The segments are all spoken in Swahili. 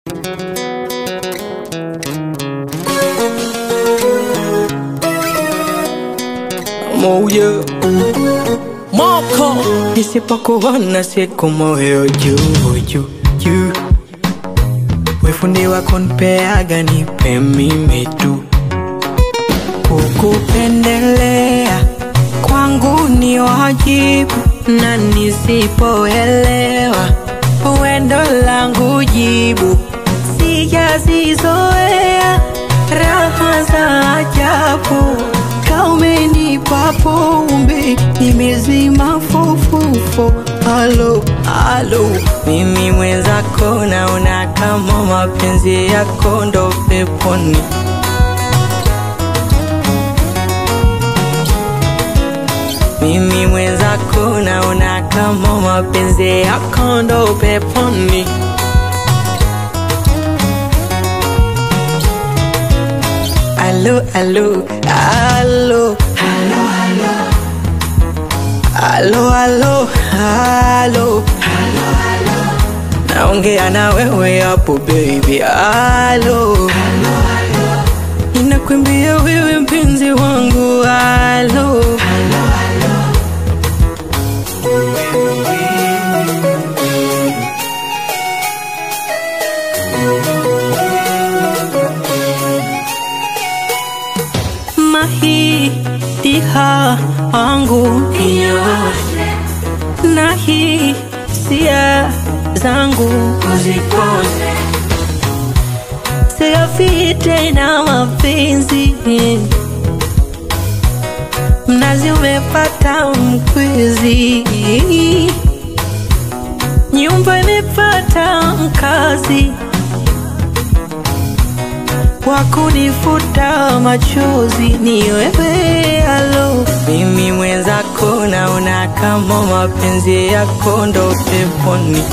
moyo moko nisipokuona siku moyo juu juu juu wefundi wako npeaga nipe mimi tu kukupendelea kwangu ni wajibu na nisipoelewa wendo langu jibu sijazizoea raha za ajabu kaumenipa pombe nimezima fofofo alo alo mimi mwenzako naona kama mapenzi yako ndo peponi mimi mwenzako naona kama mapenzi yako ndo peponi alo alo alo alo alo alo naongea na wewe hapo baby alo ninakwambia wewe mpenzi wangu alo mahitiha wangu na hisia zangu uzipone siafite na mapenzi mnazi umepata mkwizi nyumba imepata mkazi wa kunifuta machozi ni wewe alo mimi mwenzako naona kama mapenzi yako ndo peponi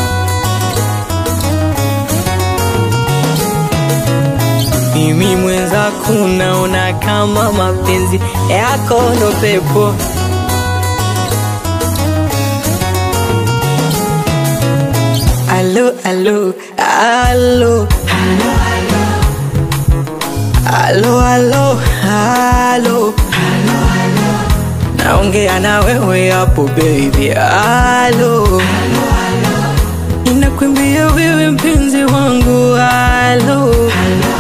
mimi mwenzako naona kama mapenzi yako ndo pepo alo alo alo alo alo alo naongea na wewe hapo baby alo ninakwambia wewe mpenzi wangu alo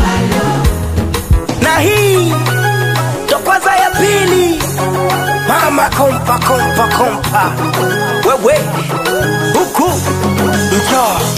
na hii ndo kwanza ya pili mama kompa kompa kompa wewe huku njoo